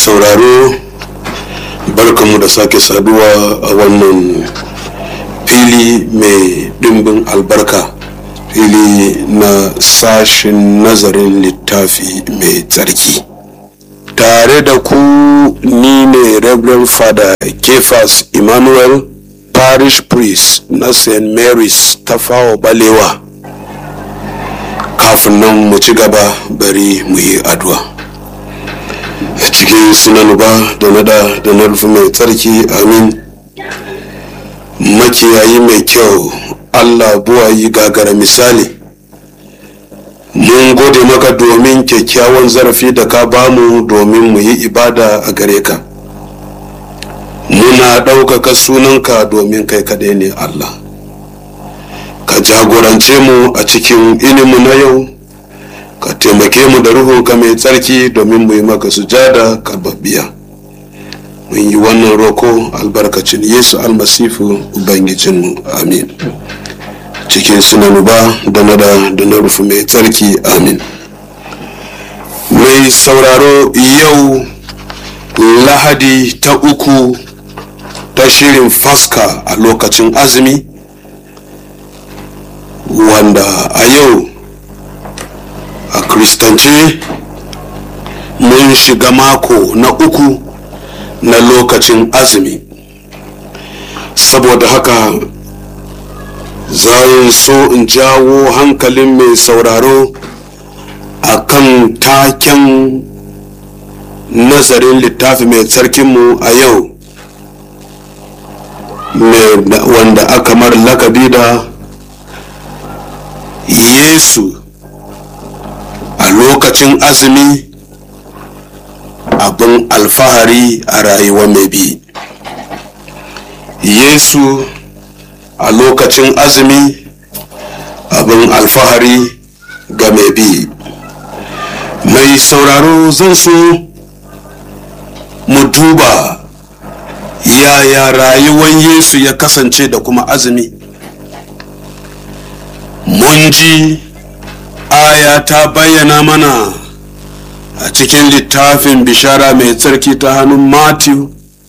sauraro barkanmu da sake saduwa a wannan fili mai dimbin albarka fili na sashin nazarin littafi mai tsarki tare da ku ni ne reverend father kefas emmanuel parish priest na st mary's tafawa balewa kafin nan mu ci gaba bari mu yi addu'a a cikin sunan ba da nada da na rufe mai tsarki amin makiyayi mai kyau allah buwayi gagara misali mun gode maka domin kyakkyawan zarafi da ka bamu domin mu yi ibada a gare ka muna ɗaukaka sunanka domin kai kaɗai ne allah ka jagorance mu a cikin ilimu na yau ka taimake mu da ruhunka mai tsarki domin mu yi maka sujada karbabbiya mun yi wannan roko albarkacin yesu almasifu ubangijinmu amin cikin sunan ba da nada da na rufu mai tsarki amin mai sauraro yau lahadi ta uku ta shirin faska a lokacin azumi wanda a yau a kristance mun shiga mako na uku na lokacin azumi saboda haka zan so in jawo hankalin mai sauraro a kan taken nazarin littafi mai tsarkinmu a yau wanda aka mar lakabi da yesu a lokacin azumi abin alfahari a rayuwa mai bi yesu a lokacin azumi abin alfahari ga mai bi mai sauraro zan so mu duba yaya rayuwar yesu ya kasance da kuma azumi mun ji aya ta bayyana mana a cikin littafin bishara mai tsarki ta hannun matthew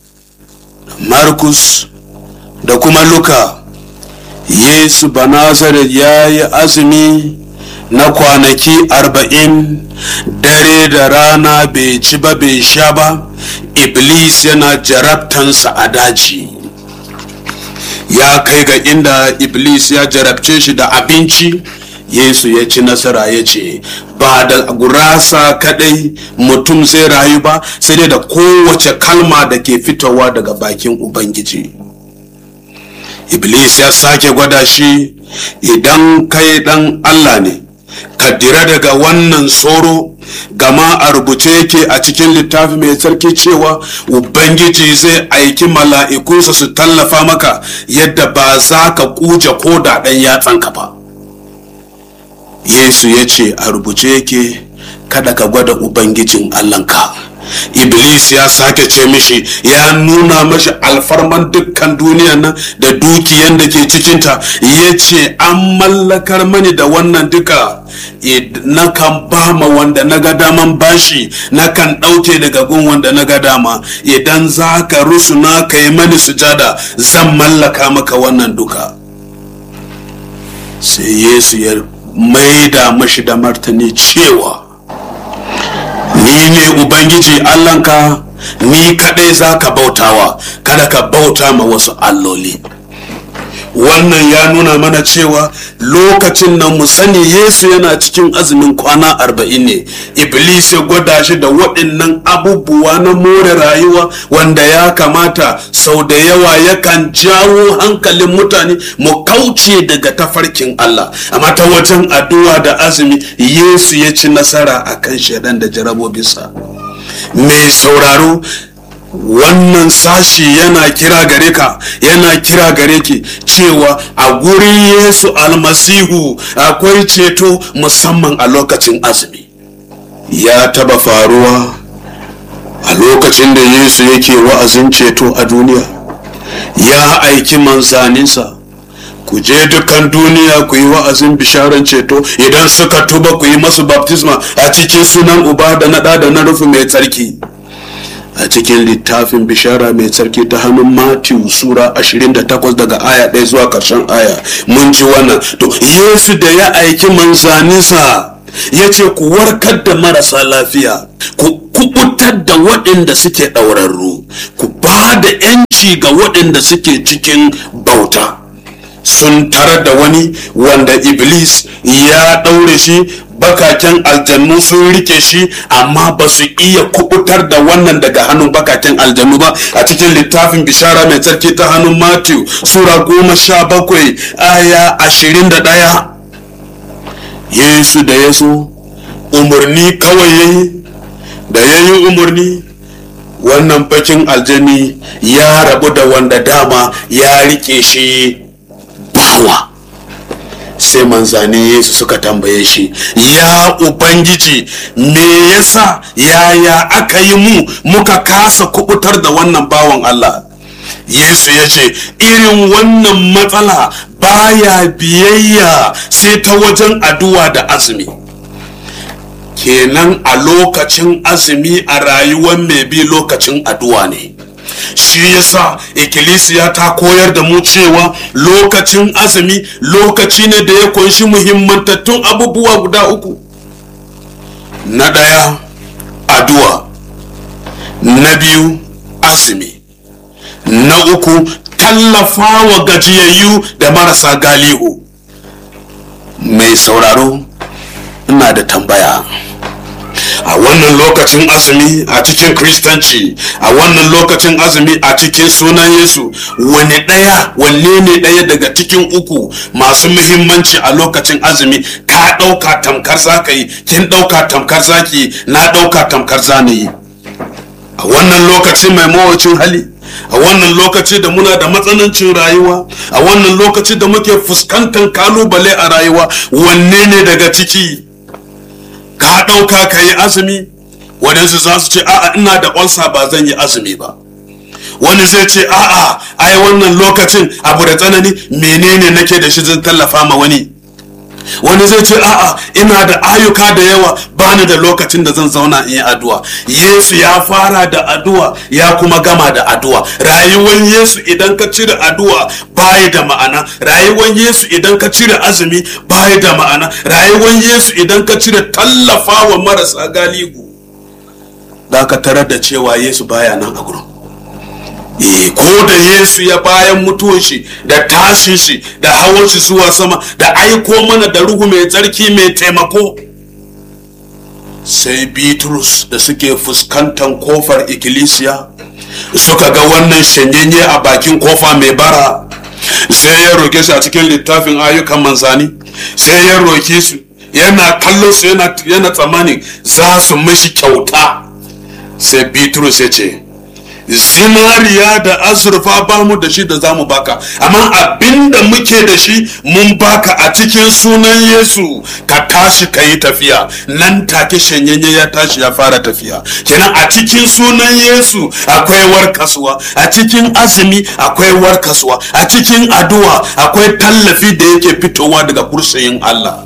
markus da kuma luka yesu banazaret ya yi azumi na kwanaki arba'in dare da rana bai ci ba bai sha ba iblis yana jarabtansa a daji ya kai ga inda iblis ya jarabce shi da abinci yesu ya ci nasara ya ce ba da gurasa kadai mutum zai rayu ba sai dai da kowace kalma da ke fitowa daga bakin ubangiji iblis ya sake gwada shi idan kai dan allah ne ka dira daga wannan tsoro gama a rubuce yake a cikin littafi mai tsarki cewa ubangiji zai aiki mala'ikunsa su tallafa maka yadda ba za ka kuje ko da ɗan yatsanka ba yesu ya ce a rubuce yake kada ka gwada ubangijin allahnka iblis ya sake ce mishi ya nuna mashi alfarman dukkan duniyan nan da dukiyan da ke cikinta ya ce an mallakar mani da wannan duka na kan ba ma wanda na ga daman bashi na kan ɗauke daga gun wanda na ga dama idan za ka rusuna ka yi mani sujada zan mallaka maka wannan duka sai yesu ya maida mashi da martani cewa ni ne ubangiji allahnka ni kadai za ka bautawa kada ka bauta ma wasu alloli wannan ya nuna mana cewa lokacin nan mu sani yesu yana cikin azumin kwana arba'in ne iblis ya gwada shi da waɗannan abubuwa na more rayuwa wanda ya kamata sau da yawa yakan jawo hankalin mutane mu kauce daga tafarkin allah amma ta wajen addu'a da azumi yesu ya ci nasara a kan shaidan da jarabobinsa mai sauraro wannan sashi yana kira gare ka yana kira gare ki cewa a gurin yesu almasihu akwai ceto musamman a lokacin azumi ya taba faruwa a lokacin da yesu yake wa'azin ceto a duniya ya aiki manzaninsa ku je dukkan duniya ku yi wa'azin bisharan ceto idan suka tuba ku yi masu baptisma a cikin sunan uba da na da na rufe mai tsarki a cikin littafin bishara mai tsarki ta hannun Matthew sura 28 daga aya 1 zuwa karshen aya mun ji wannan to yesu da ya aiki manzaninsa ya ce ku warkar da marasa lafiya ku kubutar da waɗanda suke ɗaurarru ku ba da 'yanci ga waɗanda suke cikin bauta sun tarar da wani wanda iblis ya ɗaure shi bakaken aljannu sun rike shi amma ba su iya kubutar da wannan daga hannun bakaken aljannu ba a cikin littafin bishara mai tsarki ta hannun matthew sura goma sha bakwai aya ashirin da ɗaya yesu da ya so umarni kawai ya yi da ya yi umarni wannan bakin aljani ya rabu da wanda dama ya rike shi bawa sai manzane yesu suka tambaye shi ya ubangiji me yasa yaya aka yi mu muka kasa kubutar da wannan bawan allah yesu ya ce irin wannan matsala baya biyayya sai ta wajen addu'a da azumi kenan a lokacin azumi a rayuwar mai bi lokacin addu'a ne shi yasa ikkilisiya ta koyar da mu cewa lokacin azumi lokaci ne da ya kunshi muhimmantattun abubuwa guda uku na ɗaya addu'a na biyu azumi na uku tallafa wa gajiyayyu da marasa galihu mai sauraro ina da tambaya a wannan lokacin azumi a cikin kristanci a wannan lokacin azumi a cikin sunan yesu wani ɗaya wanne ne ɗaya daga cikin uku masu muhimmanci a lokacin azumi ka ɗauka tamkar zaka yi kin ɗauka tamkar zaki na ɗauka tamkar zani a wannan lokaci mai mawacin hali a wannan lokaci da muna da matsanancin rayuwa a wannan lokaci da muke fuskantar kalubale a rayuwa wanne ne daga ciki ka ɗauka ka yi azumi waɗansu za su ce a'a ina da olsa ba zan yi azumi ba wani zai ce a'a ai wannan lokacin abu da tsanani menene nake da shi zan tallafa ma wani wani zai ce a'a ina da ayyuka da yawa bani da lokacin da zan zauna in yi addu'a yesu ya fara da addu'a ya kuma gama da addu'a rayuwar yesu idan ka cire addu'a bayi da ma'ana rayuwar yesu idan ka cire azumi bayi da ma'ana rayuwar yesu idan ka cire tallafa wa marasa galigu da ka tarar da cewa yesu baya nan a gurin ko da yesu ya bayan mutuwar shi da tashin shi da hawan shi zuwa sama da aiko mana da ruhu mai tsarki mai taimako sai bitrus da suke fuskantar kofar ikkilisiya suka ga wannan shanyenye a bakin kofa mai bara sai ya roke su a cikin littafin ayyukan manzani sai ya roke su yana kallon su yana tsammanin za su mishi kyauta sai bitrus ya ce zinariya da azurfa ba mu da shi da za mu baka amma abinda muke da shi mun baka a cikin sunan yesu ka tashi ka yi tafiya nan take shanyenye ya tashi ya fara tafiya kenan a cikin sunan yesu akwai warkaswa a cikin azumi akwai warkaswa a cikin addu'a akwai tallafi da yake fitowa daga kursiyin allah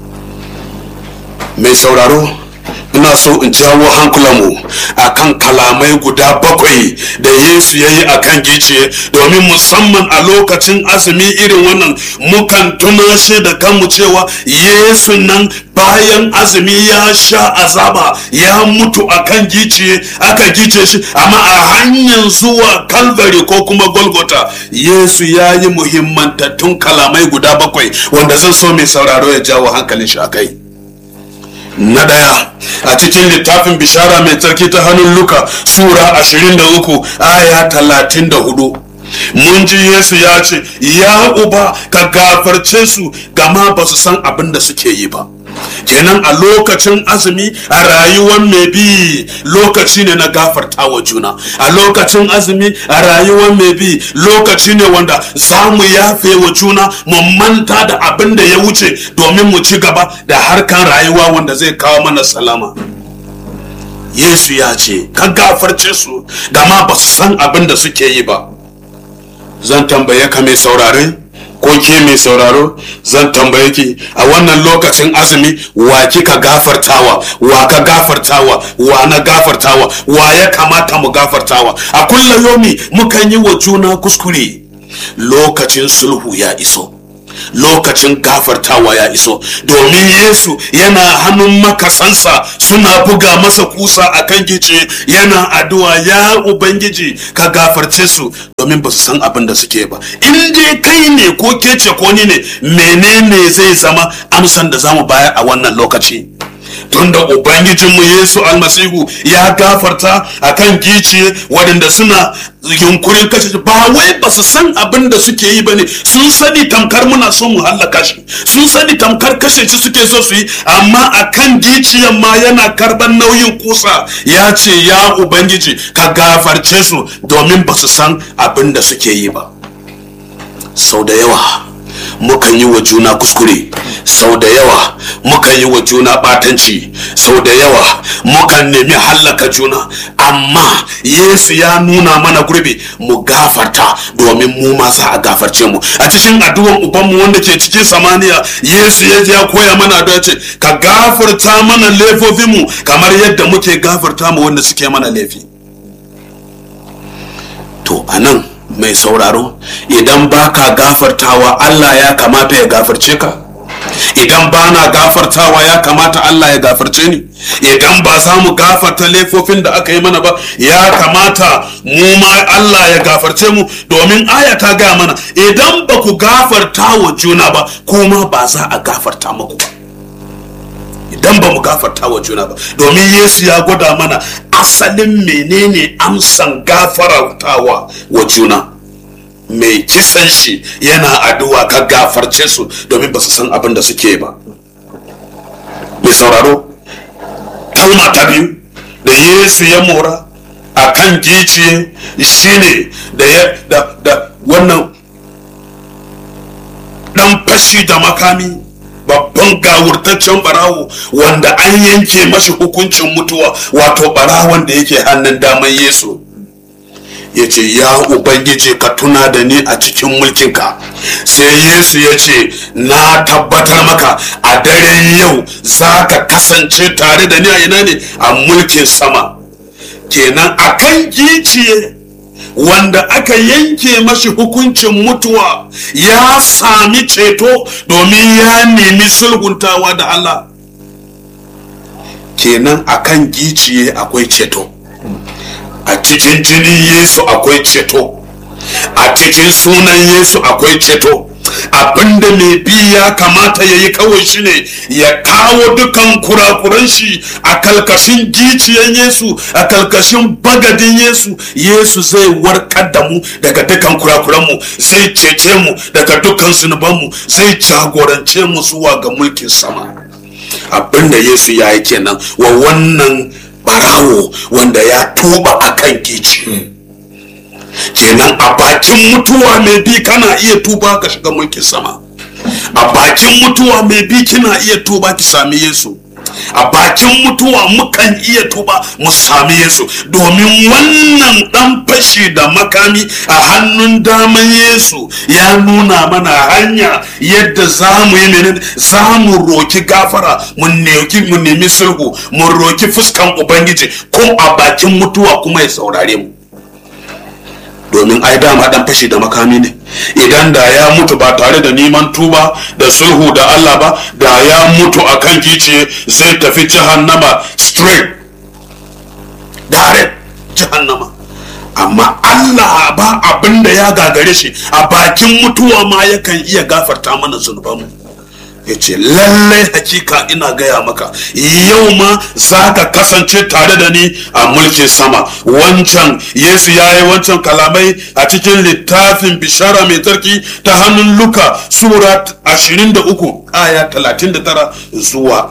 mai sauraro ina so in jawo hankulanmu a kan kalamai guda bakwai da yesu ya yi a kan giciye domin musamman a lokacin azumi irin wannan mukan tunashe da kanmu cewa yesu nan bayan azumi ya sha azaba ya mutu a kan giciye aka gice shi amma a hanyar zuwa kalvary ko kuma golgota yesu ya yi muhimmantattun kalamai guda bakwai wanda zan so mai sauraro ya jawo hankalin shi a kai na ɗaya a cikin littafin bishara mai tsarki ta hannun luka sura 23 aya 34 mun ji yesu ya ce ya uba ka gafarce su gama ba su san abin da suke yi ba kenan a lokacin azumi a rayuwar mai bi lokaci ne na gafarta wa juna a lokacin azumi a rayuwar mai bi lokaci ne wanda za mu yafe wa juna mu manta da abin da ya wuce domin mu ci gaba da harkan rayuwa wanda zai kawo mana salama yesu ya ce ka gafarce su gama ba su san abin da suke yi ba zan tambaye ka mai saurare ko ke mai sauraro zan tambaye ki a wannan lokacin azumi wa kika gafartawa wa ka gafartawa wa na gafartawa wa ya kamata mu gafartawa a kullum yomi mukan yi wa juna kuskure lokacin sulhu ya iso lokacin gafartawa ya iso domin yesu yana hannun makasansa suna buga masa kusa a kan gice yana addu'a ya ubangiji ka gafarce su domin ba su san abin da suke ba in dai kai ne ko kece ko ni ne menene zai zama amsan da zamu bayar a wannan lokaci tunda ubangijinmu yesu almasihu ya gafarta a kan giciye waɗanda suna yunkurin kashe shi ba wai ba su san abin da suke yi ba ne sun sani tamkar muna son mu hallaka shi sun sani tamkar kashe shi suke so su yi amma a kan giciyan ma yana karban nauyin kusa ya ce ya ubangiji ka gafarce su domin ba su san abin da suke yi ba sau da yawa mukan yi wa juna kuskure sau da yawa mukan yi wa juna batanci sau da yawa mukan nemi hallaka juna amma yesu ya nuna mana gurbi mu gafarta domin mu ma za a gafarce mu a cikin addu'an ubanmu wanda ke cikin samaniya yesu ya ya koya mana da ce ka gafarta mana laifofinmu kamar yadda muke gafarta mu wanda suke mana laifi to anan mai sauraro idan baka gafartawa Allah ya kamata ya gafarce ka idan ba na gafartawa ya kamata Allah ya gafarce ni idan ba za mu gafarta laifofin da aka yi mana ba ya kamata mu ma Allah ya gafarce mu domin aya ta gaya mana idan ba ku gafarta wa juna ba kuma ba za a gafarta muku ba idan ba mu gafarta wa juna ba domin yesu ya gwada mana asalin menene amsan gafartawa wa juna mai kisan shi yana addu'a ka gafarce su domin ba su san abin da suke ba mai sauraro kalma ta biyu da yesu ya mora a kan giciye shine da ya da da wannan dan fashi da makami babban gawurtaccen barawo wanda an yanke mashi hukuncin mutuwa wato barawon da yake hannun daman yesu ya ce ya ubangiji ka tuna da ni a cikin mulkinka sai yesu ya ce na tabbatar maka a daren yau za ka kasance tare da ni a ina ne a mulkin sama kenan a kan giciye wanda aka yanke mashi hukuncin mutuwa ya sami ceto domin ya nemi sulhuntawa da Allah kenan akan giciye akwai ceto a cikin jinin yesu akwai ceto a cikin sunan yesu akwai ceto abinda mai bi ya kamata ya yi kawai shine ya kawo dukan kurakuran shi a kalkashin giciyan yesu a kalkashin bagadin yesu yesu zai warkar da mu daga dukan kurakuranmu zai cece mu daga dukan zunubanmu zai jagorance mu zuwa ga mulkin sama abinda yesu ya yi kenan wa wannan barawo wanda ya tuba a kan gici kenan a bakin mutuwa mai bi kana iya tuba ka shiga mulkin sama a bakin mutuwa mai bi kina iya tuba ki sami yesu a bakin mutuwa mukan iya tuba mu sami yesu domin wannan dan fashi da makami a hannun daman yesu ya nuna mana hanya yadda za mu yi menene za mu roki gafara mu nemi sulhu mu roki fuskan ubangiji ko a bakin mutuwa kuma ya saurare mu domin ai dama dan fashi da makami ne idan da ya mutu ba tare da neman tuba da sulhu da Allah ba da ya mutu a kan giciye zai tafi jahannama straight direct jahannama amma Allah ba abin da ya gagare shi a bakin mutuwa ma yakan iya gafarta mana zunubanmu ya ce lallai hakika ina gaya maka yau ma za ka kasance tare da ni a mulkin sama wancan yesu ya yi wancan kalamai a cikin littafin bishara mai tsarki ta hannun luka sura 23 aya 39 zuwa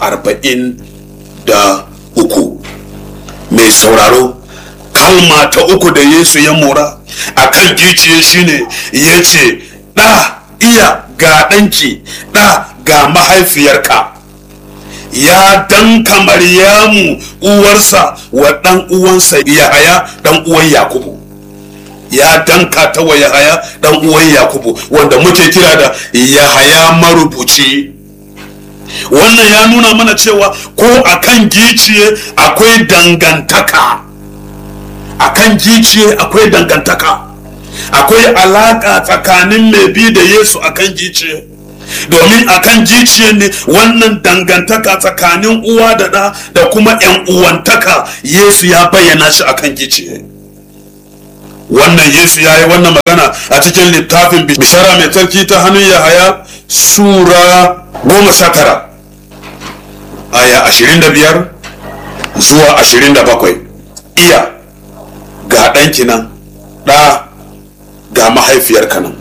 43 mai sauraro kalma ta uku da yesu ya mora a kan giciye shine ya ce ɗa iya ga ɗanki ɗa ga mahaifiyarka ya danka maryamu uwarsa wa ɗan uwansa yahaya ɗan uwan yakubu ya danka ta wa yahaya dan uwan yakubu wanda muke kira da yahaya marubuci wannan ya nuna mana cewa ko akan giciye akwai dangantaka akan giciye akwai dangantaka akwai alaka tsakanin mai bi da yesu akan giciye domin akan giciye ne wannan dangantaka tsakanin uwa da ɗa da kuma 'yan uwantaka yesu ya bayyana shi akan giciye wannan yesu ya yi wannan magana a cikin littafin bishara mai tsarki ta hannun yahaya sura goma sha tara aya ashirin da biyar zuwa ashirin da bakwai iya ga ɗanki nan ɗa ga mahaifiyarka nan